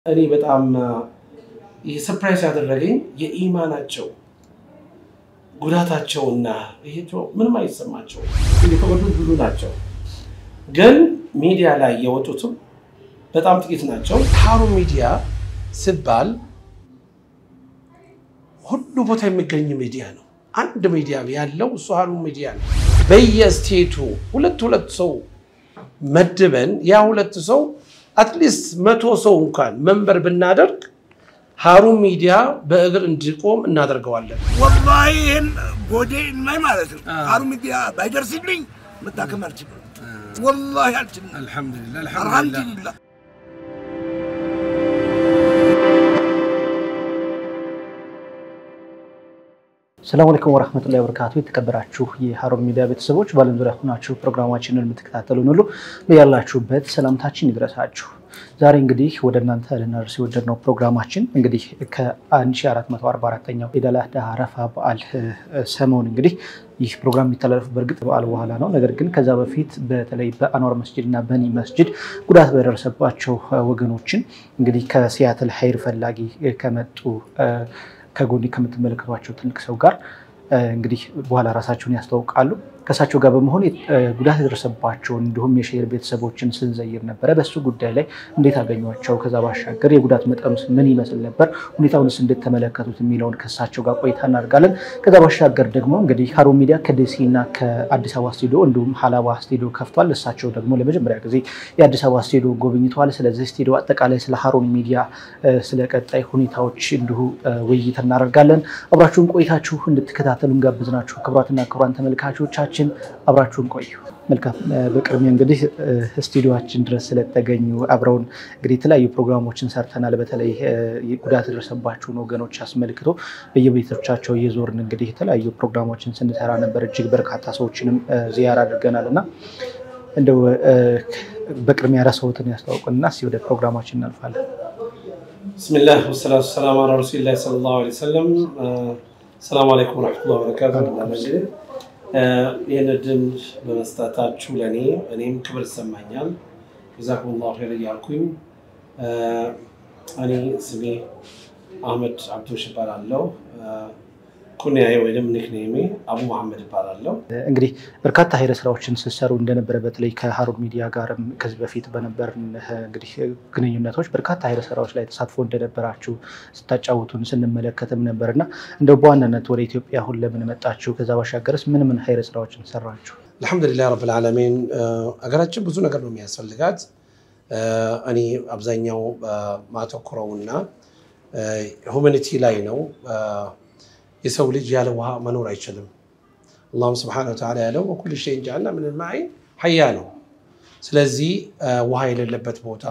እኔ በጣም ይህ ሰርፕራይዝ ያደረገኝ የኢማናቸው ጉዳታቸውና ይሄ ምንም አይሰማቸው የተጎዱት ብዙ ናቸው፣ ግን ሚዲያ ላይ የወጡትም በጣም ጥቂት ናቸው። ሀሩን ሚዲያ ሲባል ሁሉ ቦታ የሚገኝ ሚዲያ ነው። አንድ ሚዲያ ያለው እሱ ሀሩን ሚዲያ ነው። በየስቴቱ ሁለት ሁለት ሰው መድበን ያ ሁለት ሰው አትሊስት መቶ ሰው እንኳን መንበር ብናደርግ ሀሩን ሚዲያ በእግር እንዲቆም እናደርገዋለን። ወላሂ ይህን ጎዴ ላይ ማለት ነው ሀሩን ሚዲያ ባይደርስልኝ መታከም አልችልም። ወላሂ አልችልም። አልሐምዱሊላህ አልሐምዱሊላህ ሰላም አለይኩም ወራህመቱላሂ ወበረካቱ። የተከበራችሁ የሀሩን ሚዲያ ቤተሰቦች በዓለም ዙሪያ ሆናችሁ ፕሮግራማችንን የምትከታተሉን ሁሉ በያላችሁበት ሰላምታችን ይድረሳችሁ። ዛሬ እንግዲህ ወደ እናንተ ልናደርስ የወደድነው ፕሮግራማችን እንግዲህ ከ1444ኛው ኢድ አል አድሃ አረፋ በዓል ሰሞን እንግዲህ ይህ ፕሮግራም የሚተላለፉ በእርግጥ በዓል በኋላ ነው። ነገር ግን ከዛ በፊት በተለይ በአንዋር መስጅድ እና በኒ መስጅድ ጉዳት በደረሰባቸው ወገኖችን እንግዲህ ከሲያትል ሀይር ፈላጊ ከመጡ ከጎኒ ከምትመለከቷቸው ትልቅ ሰው ጋር እንግዲህ በኋላ ራሳቸውን ያስተዋውቃሉ። ከእሳቸው ጋር በመሆን ጉዳት የደረሰባቸውን እንዲሁም የሼር ቤተሰቦችን ስንዘይር ነበረ። በሱ ጉዳይ ላይ እንዴት አገኟቸው፣ ከዛ ባሻገር የጉዳት መጠኑስ ምን ይመስል ነበር፣ ሁኔታውንስ እንዴት ተመለከቱት የሚለውን ከእሳቸው ጋር ቆይታ እናደርጋለን። ከዛ ባሻገር ደግሞ እንግዲህ ሀሩን ሚዲያ ከደሴ እና ከአዲስ አበባ ስቱዲዮ እንዲሁም ሀላባ ስቱዲዮ ከፍቷል። እሳቸው ደግሞ ለመጀመሪያ ጊዜ የአዲስ አበባ ስቱዲዮ ጎብኝተዋል። ስለዚህ ስቱዲዮ አጠቃላይ ስለ ሀሩን ሚዲያ ስለ ቀጣይ ሁኔታዎች እንዲሁ ውይይት እናደርጋለን። አብራችሁን ቆይታችሁ እንድትከታተሉ እንጋብዝናችሁ። ክቡራትና ክቡራን ተመልካቾቻችን አብራችሁን ቆዩ። መልካም። በቅድሚያ እንግዲህ ስቱዲዮችን ድረስ ስለተገኙ አብረውን እንግዲህ የተለያዩ ፕሮግራሞችን ሰርተናል። በተለይ ጉዳት የደረሰባቸውን ወገኖች አስመልክቶ በየቤቶቻቸው እየዞርን እንግዲህ የተለያዩ ፕሮግራሞችን ስንሰራ ነበር። እጅግ በርካታ ሰዎችንም ዚያራ አድርገናል እና እንደው በቅድሚያ ረሰውትን ያስታውቁንና እስኪ ወደ ፕሮግራማችን እናልፋለን። ብስሚላህ ወሰላቱ ሰላም አላ ረሱሊላህ ሰለላሁ ዐለይሂ ወሰለም። ሰላም አለይኩም ወረሕመቱላሂ ወበረካቱ። ይህን እድል በመስጠታችሁ ለእኔ እኔም ክብር ይሰማኛል። ጀዛኩሙላሁ ኸይር እያልኩኝ እኔ ስሜ አህመድ አብዶሽ እባላለሁ። ኩንያዬ ወይም ኒክኔሜ አቡ መሐመድ እባላለሁ። እንግዲህ በርካታ ሀይረ ስራዎችን ስትሰሩ እንደነበረ በተለይ ከሀሩን ሚዲያ ጋርም ከዚህ በፊት በነበር እንግዲህ ግንኙነቶች በርካታ ሀይረ ስራዎች ላይ ተሳትፎ እንደነበራችሁ ስታጫውቱን ስንመለከትም ነበር እና እንደው በዋናነት ወደ ኢትዮጵያ አሁን ለምን መጣችሁ? ከዛ ባሻገርስ ምን ምን ሀይረ ስራዎችን ሰራችሁ? አልሐምዱሊላህ ረብል ዓለሚን። ሀገራችን ብዙ ነገር ነው የሚያስፈልጋት። እኔ አብዛኛው ማተኩረውና ሁማኒቲ ላይ ነው። የሰው ልጅ ያለ ውሃ መኖር አይችልም። አላሁም ስብሐነሁ ወተዓላ ያለው ወኩል ሸይን ጀዐልና ሚነል ማኢ ሐያ ነው። ስለዚህ ውሃ የሌለበት ቦታ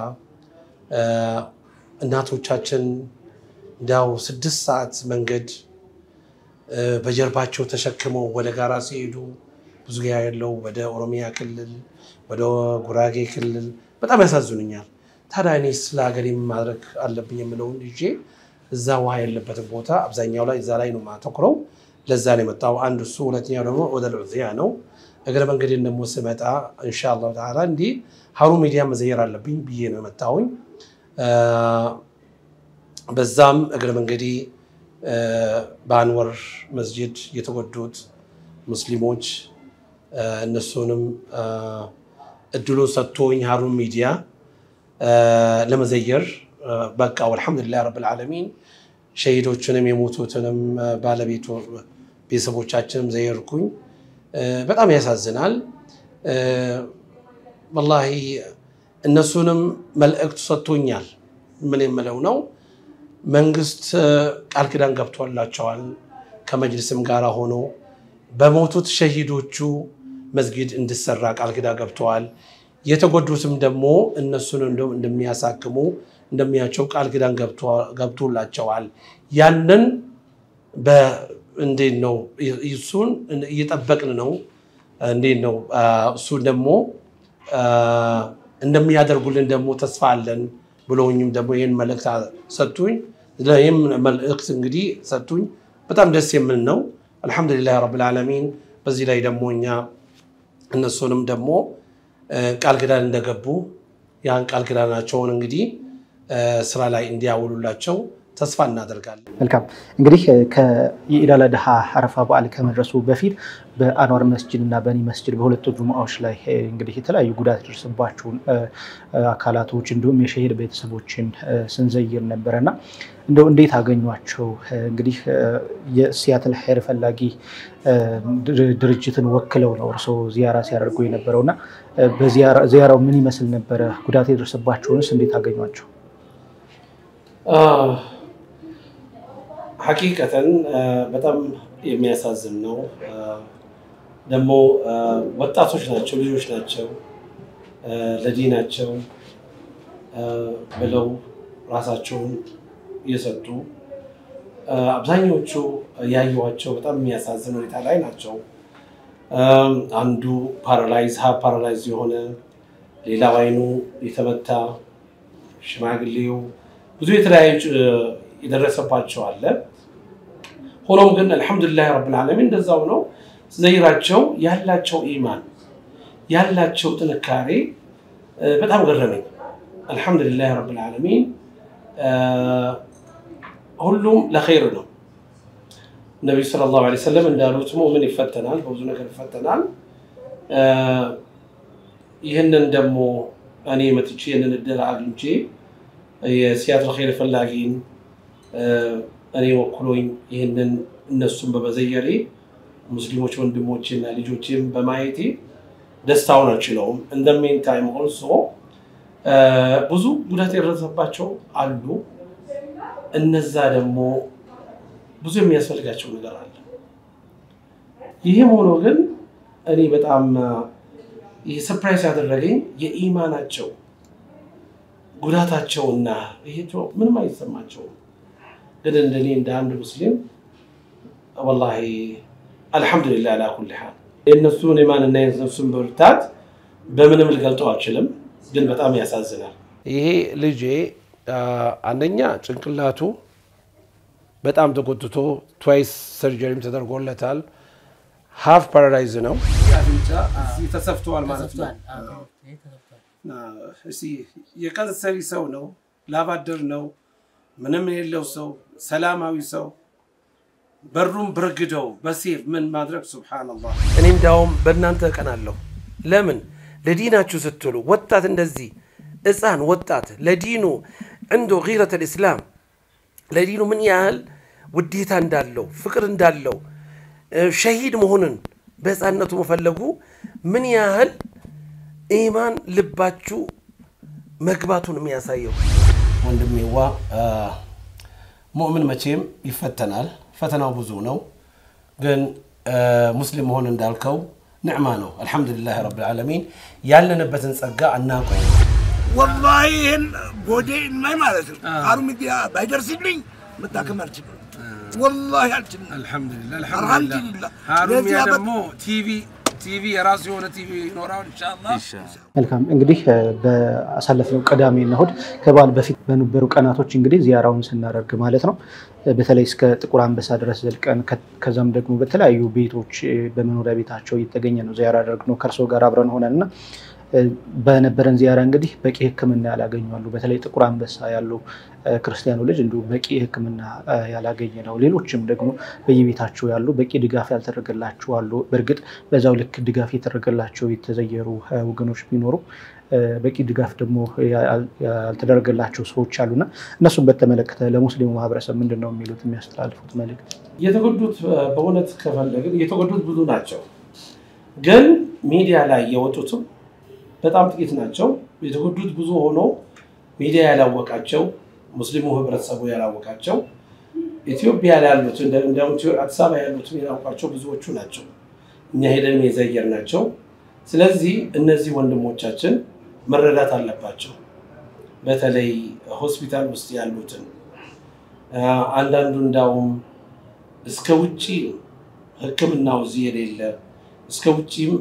እናቶቻችን እንዳው ስድስት ሰዓት መንገድ በጀርባቸው ተሸክመው ወደ ጋራ ሲሄዱ ብዙ ጊዜ ያለው ወደ ኦሮሚያ ክልል፣ ወደ ጉራጌ ክልል በጣም ያሳዝኑኛል። ታዲያ እኔ ስለ ሀገሬ ማድረግ አለብኝ የምለውን ይዤ እዛ ውሃ የለበትን ቦታ አብዛኛው ላይ እዛ ላይ ነው ማተኩረው። ለዛ ነው የመጣው አንድ እሱ። ሁለተኛው ደግሞ ወደ ልዑዚያ ነው። እግረ መንገዴን ደግሞ ስመጣ ኢንሻአላሁ ተዓላ እንዲህ ሀሩን ሚዲያ መዘየር አለብኝ ብዬ ነው የመጣሁኝ። በዛም እግረ መንገዴ በአንወር መስጅድ የተጎዱት ሙስሊሞች እነሱንም እድሉን ሰጥቶኝ ሀሩን ሚዲያ ለመዘየር በቃ አልሐምዱሊላህ ረብል ዓለሚን ሸሂዶችንም የሞቱትንም ባለቤቱ ቤተሰቦቻችንም ዘየርኩኝ። በጣም ያሳዝናል። ወላሂ እነሱንም መልእክቱ ሰጥቶኛል። ምን የምለው ነው መንግስት ቃል ኪዳን ገብቶላቸዋል ከመጅልስም ጋር ሆኖ በሞቱት ሸሂዶቹ መስጊድ እንዲሰራ ቃል ኪዳን ገብተዋል። የተጎዱትም ደግሞ እነሱን እንደሚያሳክሙ እንደሚያቸው ቃል ኪዳን ገብቶላቸዋል። ያንን እንዴት ነው እሱን እየጠበቅን ነው። እንዴት ነው እሱን ደግሞ እንደሚያደርጉልን ደግሞ ተስፋ አለን ብለውኝም ደግሞ ይህን መልእክት ሰጡኝ። ይህም መልእክት እንግዲህ ሰጡኝ። በጣም ደስ የምል ነው። አልሐምዱሊላህ ረብል ዓለሚን። በዚህ ላይ ደግሞ እኛ እነሱንም ደግሞ ቃል ኪዳን እንደገቡ ያን ቃል ኪዳናቸውን እንግዲህ ስራ ላይ እንዲያውሉላቸው ተስፋ እናደርጋለን። መልካም እንግዲህ የኢድ አል አድሃ አረፋ በዓል ከመድረሱ በፊት በአንዋር መስጅድ እና በኒ መስጅድ በሁለቱ ጁምዓዎች ላይ እንግዲህ የተለያዩ ጉዳት የደረሰባቸውን አካላቶች እንዲሁም የሸሂድ ቤተሰቦችን ስንዘይር ነበረ እና እንደው እንዴት አገኟቸው? እንግዲህ የሲያትል ኸይር ፈላጊ ድርጅትን ወክለው ነው እርስዎ ዚያራ ሲያደርጉ የነበረው እና ዚያራው ምን ይመስል ነበረ? ጉዳት የደረሰባቸውንስ እንዴት አገኟቸው? ሐቂቀተን በጣም የሚያሳዝን ነው። ደግሞ ወጣቶች ናቸው፣ ልጆች ናቸው፣ ለዲናቸው ብለው ራሳቸውን እየሰጡ አብዛኞቹ ያዩዋቸው በጣም የሚያሳዝን ሁኔታ ላይ ናቸው። አንዱ ፓራላይዝ ሀብ ፓራላይዝ የሆነ ሌላው አይኑ የተመታ ሽማግሌው ብዙ የተለያዩ የደረሰባቸው አለ። ሆኖም ግን አልሐምዱሊላህ ረብል ዓለሚን እንደዛው ነው። ዘይራቸው ያላቸው ኢማን ያላቸው ጥንካሬ በጣም ገረመኝ። አልሐምዱሊላህ ረብል ዓለሚን ሁሉም ለኸይር ነው። ነቢዩ ሰለላሁ ዐለይሂ ወሰለም እንዳሉት ሙእምን ይፈተናል፣ በብዙ ነገር ይፈተናል። ይህንን ደግሞ እኔ መጥቼ ይህንን እድል አግኝቼ የሲያትል ኸይር ፈላጊን እኔ ወክሎኝ ይህንን እነሱን በመዘየሬ ሙስሊሞች ወንድሞቼና ልጆቼም በማየቴ ደስታውን አልችለውም። እንደሜን ታይም ኦልሶ ብዙ ጉዳት የደረሰባቸው አሉ። እነዛ ደግሞ ብዙ የሚያስፈልጋቸው ነገር አለ። ይህም ሆኖ ግን እኔ በጣም ይህ ሰርፕራይዝ ያደረገኝ የኢማናቸው ጉዳታቸውና ይሄ ምንም አይሰማቸውም። ግን እንደኔ እንደ አንድ ሙስሊም ወላሂ አልሐምዱሊላህ አላ ኩሊ ሓል የእነሱን ኢማንና የእነሱን ብርታት በምንም ልገልጠው አልችልም። ግን በጣም ያሳዝናል። ይሄ ልጄ አንደኛ ጭንቅላቱ በጣም ተጎትቶ ትዋይስ ሰርጀሪም ተደርጎለታል። ሀፍ ፓራላይዝ ነው። አፍንጫ ተሰፍተዋል ማለት ነው። የቀን ሰሪ ሰው ነው፣ ላባደር ነው፣ ምንም የሌለው ሰው፣ ሰላማዊ ሰው በሩም ብርግደው በሴፍ ምን ማድረግ ሱብሓነላህ። እኔ እንዳውም በእናንተ እቀናለሁ። ለምን ለዲናችሁ ስትሉ ወጣት እንደዚህ ሕፃን ወጣት ለዲኑ እንዶ ጊረት ልእስላም ለዲኑ ምን ያህል ውዴታ እንዳለው ፍቅር እንዳለው ሸሂድ መሆንን በሕፃንነቱ መፈለጉ ምን ያህል ኢማን ልባችሁ መግባቱን የሚያሳየው። ወንድሜዋ ሙእምን መቼም ይፈተናል። ፈተናው ብዙ ነው። ግን ሙስሊም መሆን እንዳልከው ንዕማ ነው። አልሐምዱሊላህ ረብል ዓለሚን ያለንበትን ጸጋ አናውቀው። ወላሂ ይህን ጎዴ ላይ ማለት ነው ቃሉ ሚዲያ ባይደርስልኝ መታከም አልችልም። ወላሂ አልችልም። አልሐምዱሊላህ አልሐምዱሊላህ። ሀሩሚያ ለዚያ በ- ደግሞ ቲቪ ቲቪ የራሱ የሆነ ቲቪ ይኖራል ኢንሻአላህ። መልካም እንግዲህ በአሳለፍነው ቅዳሜና እሑድ ከበዓል በፊት በነበሩ ቀናቶች እንግዲህ ዚያራውን ስናደርግ ማለት ነው በተለይ እስከ ጥቁር አንበሳ ድረስ ዘልቀን ከ- ከዛም ደግሞ በተለያዩ ቤቶች በመኖሪያ ቤታቸው እየተገኘ ነው ዚያራ ያደረግነው ከእርሶ ጋር አብረን ሆነን እና በነበረን ዚያራ እንግዲህ በቂ ሕክምና ያላገኙ አሉ። በተለይ ጥቁር አንበሳ ያሉ ክርስቲያኑ ልጅ እንዲሁም በቂ ሕክምና ያላገኘ ነው። ሌሎችም ደግሞ በየቤታቸው ያሉ በቂ ድጋፍ ያልተደረገላቸው አሉ። በእርግጥ በዛው ልክ ድጋፍ የተደረገላቸው የተዘየሩ ወገኖች ቢኖሩ በቂ ድጋፍ ደግሞ ያልተደረገላቸው ሰዎች አሉና እነሱም በተመለከተ ለሙስሊሙ ማህበረሰብ ምንድን ነው የሚሉት የሚያስተላልፉት መልእክት? የተጎዱት በእውነት ከፈለግን የተጎዱት ብዙ ናቸው። ግን ሚዲያ ላይ የወጡትም በጣም ጥቂት ናቸው። የተጎዱት ብዙ ሆኖ ሚዲያ ያላወቃቸው ሙስሊሙ ህብረተሰቡ ያላወቃቸው ኢትዮጵያ ላይ ያሉት እንዲሁም አዲስ አበባ ያሉትን ያላውቋቸው ብዙዎቹ ናቸው። እኛ ሄደን የዘየር ናቸው። ስለዚህ እነዚህ ወንድሞቻችን መረዳት አለባቸው። በተለይ ሆስፒታል ውስጥ ያሉትን አንዳንዱ እንዳውም እስከ ውጭ ሕክምናው እዚህ የሌለ እስከ ውጭም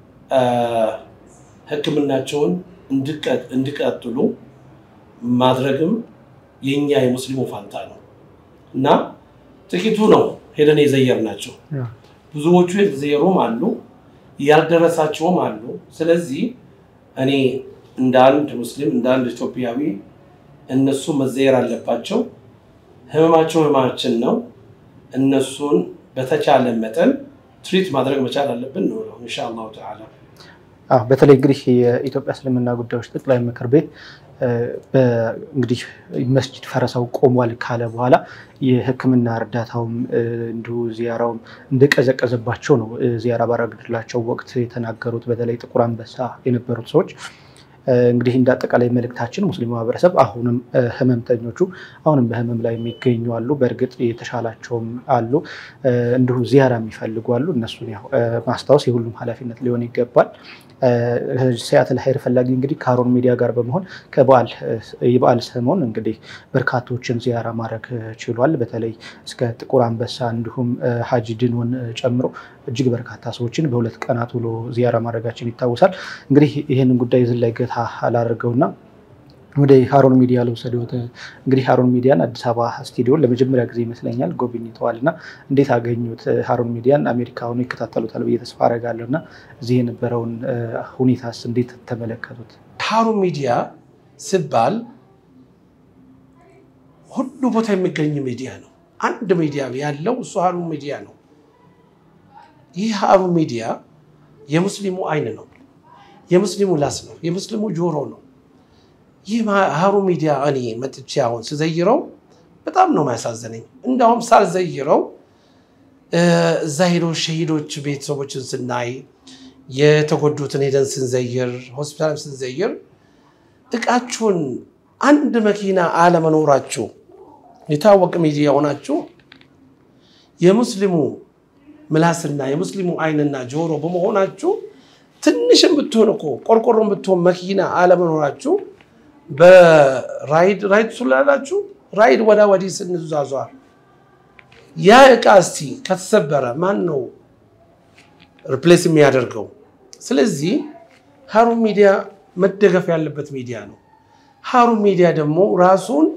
ሕክምናቸውን እንዲቀጥሉ ማድረግም የኛ የሙስሊሙ ፋንታ ነው እና ጥቂቱ ነው ሄደን የዘየር ናቸው። ብዙዎቹ የተዘየሩም አሉ፣ ያልደረሳቸውም አሉ። ስለዚህ እኔ እንደ አንድ ሙስሊም እንደ አንድ ኢትዮጵያዊ እነሱ መዘየር አለባቸው። ህመማቸው ህመማችን ነው። እነሱን በተቻለ መጠን ትሪት ማድረግ መቻል አለብን ነው ነው ኢንሻአላሁ ተዓላ። አዎ በተለይ እንግዲህ የኢትዮጵያ እስልምና ጉዳዮች ጠቅላይ ምክር ቤት እንግዲህ መስጂድ ፈረሳው ቆሟል ካለ በኋላ የሕክምና እርዳታውም እንዲሁ ዚያራውም እንደቀዘቀዘባቸው ነው ዚያራ ባረግላቸው ወቅት የተናገሩት። በተለይ ጥቁር አንበሳ የነበሩት ሰዎች እንግዲህ እንደ አጠቃላይ መልእክታችን ሙስሊም ማህበረሰብ አሁንም ህመምተኞቹ አሁንም በህመም ላይ የሚገኙ አሉ። በእርግጥ የተሻላቸውም አሉ፣ እንዲሁ ዚያራ የሚፈልጉ አሉ። እነሱን ያው ማስታወስ የሁሉም ኃላፊነት ሊሆን ይገባል። ሲያትል ሀይር ፈላጊ እንግዲህ ከሀሩን ሚዲያ ጋር በመሆን የበዓል ሰሞን እንግዲህ በርካቶችን ዚያራ ማድረግ ችሏል። በተለይ እስከ ጥቁር አንበሳ እንዲሁም ሀጂ ድንውን ጨምሮ እጅግ በርካታ ሰዎችን በሁለት ቀናት ውሎ ዚያራ ማድረጋችን ይታወሳል። እንግዲህ ይህንን ጉዳይ ዝን ላይ ገታ አላደርገውና ወደ ሀሩን ሚዲያ ልውሰድዎት። እንግዲህ ሀሩን ሚዲያን አዲስ አበባ ስቱዲዮን ለመጀመሪያ ጊዜ ይመስለኛል ጎብኝተዋል እና እንዴት አገኙት? ሀሩን ሚዲያን አሜሪካ ሆኖ ይከታተሉታል ብዬ ተስፋ አደርጋለሁ እና እዚህ የነበረውን ሁኔታስ እንዴት ተመለከቱት? ሀሩን ሚዲያ ሲባል ሁሉ ቦታ የሚገኝ ሚዲያ ነው። አንድ ሚዲያ ያለው እሱ ሀሩን ሚዲያ ነው። ይህ ሀሩን ሚዲያ የሙስሊሙ አይን ነው፣ የሙስሊሙ ላስ ነው፣ የሙስሊሙ ጆሮ ነው። ይህ ሀሩን ሚዲያ እኔ መጥቼ አሁን ስዘይረው በጣም ነው የሚያሳዝነኝ። እንዳውም ሳልዘይረው እዛ ሄዶ ሸሂዶች ቤተሰቦችን ስናይ የተጎዱትን ሄደን ስንዘይር ሆስፒታል ስንዘይር እቃችሁን አንድ መኪና አለመኖራችሁ የታወቀ ሚዲያ ሆናችሁ የሙስሊሙ ምላስና የሙስሊሙ አይንና ጆሮ በመሆናችሁ ትንሽም ብትሆን እኮ ቆርቆሮም ብትሆን መኪና አለመኖራችሁ በራይድ ራይድ ስላላችሁ ራይድ ወዳ ወዲህ ስንዟዟር ያ እቃ እስቲ ከተሰበረ ማን ነው ሪፕሌስ የሚያደርገው? ስለዚህ ሀሩን ሚዲያ መደገፍ ያለበት ሚዲያ ነው። ሀሩን ሚዲያ ደግሞ ራሱን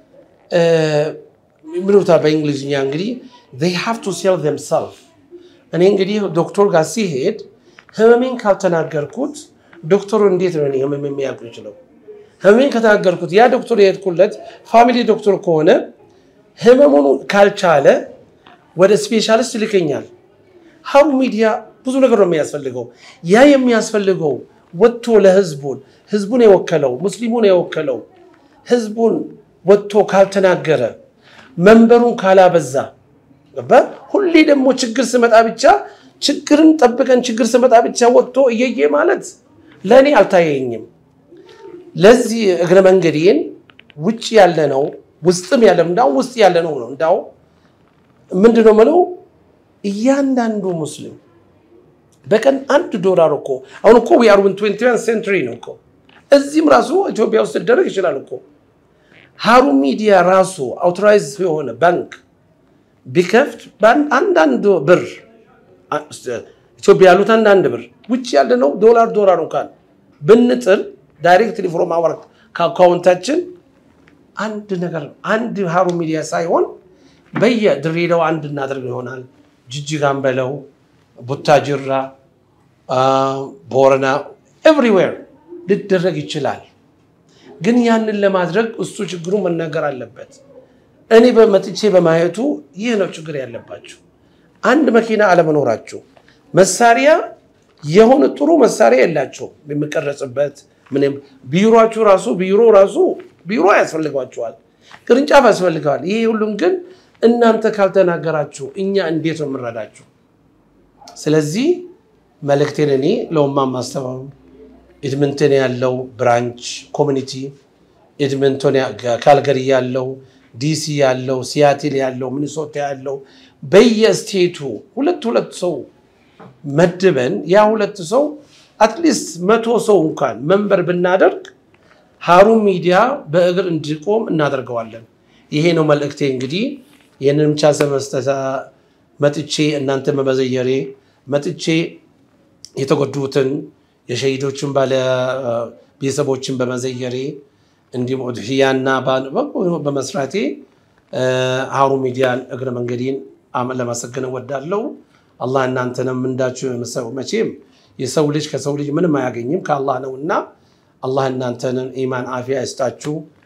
ምንታ በእንግሊዝኛ እንግዲህ they have to sell themselves እኔ እንግዲህ ዶክተር ጋር ሲሄድ ህመሜን ካልተናገርኩት ዶክተሩ እንዴት ነው ህመም የሚያውቁ ይችለው? ህመሜን ከተናገርኩት ያ ዶክተር የሄድኩለት ፋሚሊ ዶክተር ከሆነ ህመሙን ካልቻለ ወደ ስፔሻሊስት ይልከኛል። ሀሩን ሚዲያ ብዙ ነገር ነው የሚያስፈልገው። ያ የሚያስፈልገው ወጥቶ ለህዝቡን ህዝቡን የወከለው ሙስሊሙን የወከለው ህዝቡን ወጥቶ ካልተናገረ መንበሩን ካላበዛ ሁሌ ደግሞ ችግር ስመጣ ብቻ ችግርን ጠብቀን ችግር ስመጣ ብቻ ወጥቶ እየየ ማለት ለእኔ አልታየኝም። ለዚህ እግረ መንገዴን ውጭ ያለ ነው ውስጥም ያለ እንዳው ውስጥ ያለ ነው ነው እንዳው ምንድን ነው የምለው እያንዳንዱ ሙስሊም በቀን አንድ ዶላር እኮ አሁን እኮ ዊ አር ኢን ትዌንቲ ዋን ሴንቱሪ ነው እኮ እዚህም ራሱ ኢትዮጵያ ውስጥ ሊደረግ ይችላል እኮ ሀሩን ሚዲያ ራሱ አውቶራይዝ የሆነ ባንክ ቢከፍት አንዳንድ ብር ኢትዮጵያ ያሉት አንዳንድ ብር ውጭ ያለ ነው ዶላር ዶላር እንኳን ብንጥል ዳይሬክትሊ ፍሮም አወር ከአካውንታችን አንድ ነገር አንድ ሀሩን ሚዲያ ሳይሆን በየድሬዳው አንድ እናደርግ ይሆናል። ጅጅጋን በለው ቡታጅራ፣ ቦረና ኤቭሪዌር ሊደረግ ይችላል። ግን ያንን ለማድረግ እሱ ችግሩ መናገር አለበት። እኔ በመጥቼ በማየቱ ይህ ነው ችግር ያለባችሁ። አንድ መኪና አለመኖራችሁ፣ መሳሪያ የሆነ ጥሩ መሳሪያ የላቸው የሚቀረጽበት ምንም ቢሮችሁ ራሱ ቢሮ ራሱ ቢሮ ያስፈልጓቸዋል፣ ቅርንጫፍ ያስፈልገዋል። ይሄ ሁሉም ግን እናንተ ካልተናገራችሁ እኛ እንዴት ነው የምንረዳችሁ? ስለዚህ መልእክቴን እኔ ለውማ ማስተባበሩ ኤድመንተን ያለው ብራንች ኮሚኒቲ ኤድመንቶን ካልገሪ ያለው ዲሲ ያለው ሲያትል ያለው ሚኒሶታ ያለው በየስቴቱ ሁለት ሁለት ሰው መድበን ያ ሁለት ሰው አትሊስት መቶ ሰው እንኳን መንበር ብናደርግ ሀሩን ሚዲያ በእግር እንዲቆም እናደርገዋለን። ይሄ ነው መልእክቴ። እንግዲህ ይህንን ብቻ ሰመስጠታ መጥቼ እናንተ በመዘየሬ መጥቼ የተጎዱትን የሸሂዶችን ባለ ቤተሰቦችን በመዘየሬ እንዲሁም ኡድሕያና በመስራቴ ሀሩን ሚዲያን እግረ መንገዴን ለማሰገን እወዳለሁ። አላህ እናንተንም እንዳችሁ መቼም የሰው ልጅ ከሰው ልጅ ምንም አያገኝም ከአላህ ነውና አላህ እናንተንን ኢማን አፊያ ይስጣችሁ።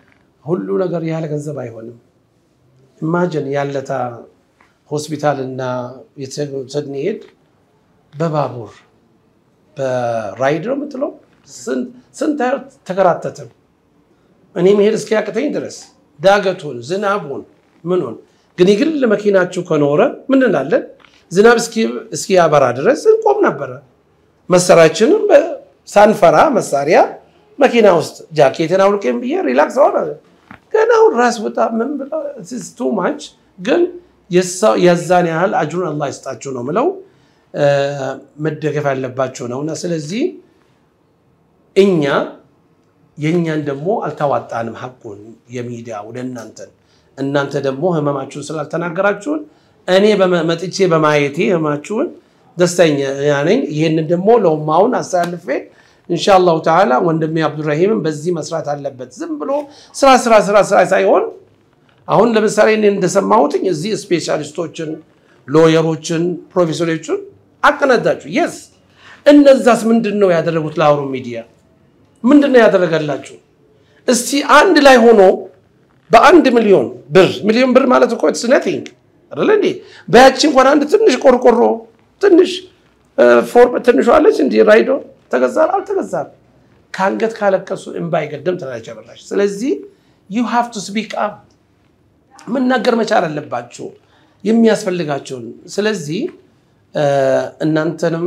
ሁሉ ነገር ያለ ገንዘብ አይሆንም። ኢማጅን ያለታ ሆስፒታል እና ስንሄድ በባቡር በራይድ ነው የምትለው ስንት ተከራተትም እኔ መሄድ እስኪያቅተኝ ድረስ ዳገቱን፣ ዝናቡን፣ ምኑን ግን የግል መኪናችሁ ከኖረ ምን እንላለን? ዝናብ እስኪያበራ ድረስ እንቆም ነበረ። መሳሪያችንም ሳንፈራ መሳሪያ መኪና ውስጥ ጃኬትን አውልቄም ብዬ ሪላክስ ሆነ። ገና አሁን ራስ ወጣ ምን ቱ ማች ግን የዛን ያህል አጅሩን አላህ ይስጣችሁ ነው ምለው መደገፍ ያለባቸው ነው እና ስለዚህ እኛ የእኛን ደግሞ አልተዋጣንም ሐቁን የሚዲያ ወደ እናንተን እናንተ ደግሞ ህመማችሁን ስላልተናገራችሁን እኔ መጥቼ በማየቴ ህመማችሁን ደስተኛ ነኝ። ይህንን ደግሞ ለውማውን አስተላልፌ ኢንሻአላሁ ተዓላ ወንድሜ አብዱራሂምን በዚህ መስራት አለበት። ዝም ብሎ ስራ ስራ ስራ ስራ ሳይሆን አሁን ለምሳሌ እኔ እንደሰማሁትኝ እዚህ ስፔሻሊስቶችን፣ ሎየሮችን፣ ፕሮፌሰሮችን አቀናዳችሁ። የስ እነዛስ ምንድን ነው ያደረጉት? ለሀሩን ሚዲያ ምንድን ነው ያደረገላችሁ? እስቲ አንድ ላይ ሆኖ በአንድ ሚሊዮን ብር ሚሊዮን ብር ማለት እኮ ኢትስ ነቲንግ አይደለ እንዴ? በያቺ እንኳን አንድ ትንሽ ቆርቆሮ ትንሽ ፎርም ትንሿ አለች እንዲህ ራይዶ ተገዛል አልተገዛም፣ ከአንገት ካለቀሱ እምባ አይገድም ትላለች አበራሽ። ስለዚህ ዩ ሃቭ ቱ ስፒክ አፕ መናገር መቻል አለባቸው የሚያስፈልጋቸውን። ስለዚህ እናንተንም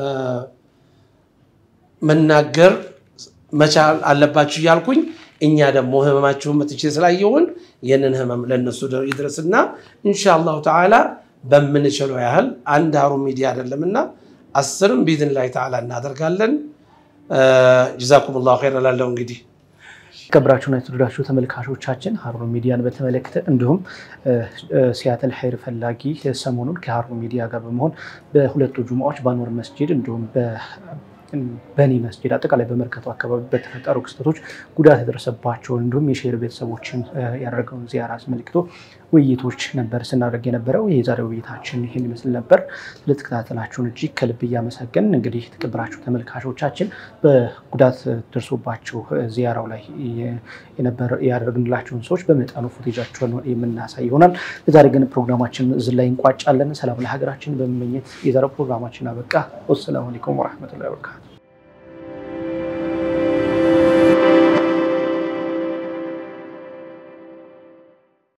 መናገር መቻል አለባችሁ እያልኩኝ እኛ ደግሞ ህመማችሁን መጥቼ ስላየውን ይህንን ህመም ለእነሱ ይድረስና ኢንሻአላሁ ተዓላ በምንችለው ያህል አንድ ሀሩን ሚዲያ አይደለምና አስርም ቢዝን ላይ ተዓላ እናደርጋለን። ጀዛኩም ላሁ ኸይር እላለሁ። እንግዲህ የተከበራችሁና የተወደዳችሁ ተመልካቾቻችን ሀሩን ሚዲያን በተመለከተ እንዲሁም ሲያትል ኸይር ፈላጊ ሰሞኑን ከሀሩን ሚዲያ ጋር በመሆን በሁለቱ ጁማዎች በአንዋር መስጂድ እንዲሁም በኒ መስጂድ አጠቃላይ በመርከቱ አካባቢ በተፈጠሩ ክስተቶች ጉዳት የደረሰባቸውን እንዲሁም የሼር ቤተሰቦችን ያደረገውን ዚያራ አስመልክቶ ውይይቶች ነበር ስናደርግ የነበረው። የዛሬው ውይይታችን ይህን ይመስል ነበር። ስለተከታተላችሁን እጅግ ከልብ እያመሰገን እንግዲህ የተከበራችሁ ተመልካቾቻችን በጉዳት ደርሶባቸው ዚያራው ላይ ያደረግንላቸውን ሰዎች በመጠኑ ፉቴጃቸውን የምናሳይ ይሆናል። የዛሬ ግን ፕሮግራማችን እዚህ ላይ እንቋጫለን። ሰላም ለሀገራችን በመመኘት የዛሬው ፕሮግራማችን አበቃ። ወሰላሙ አለይኩም ወረሕመቱላሂ ወበረካቱ።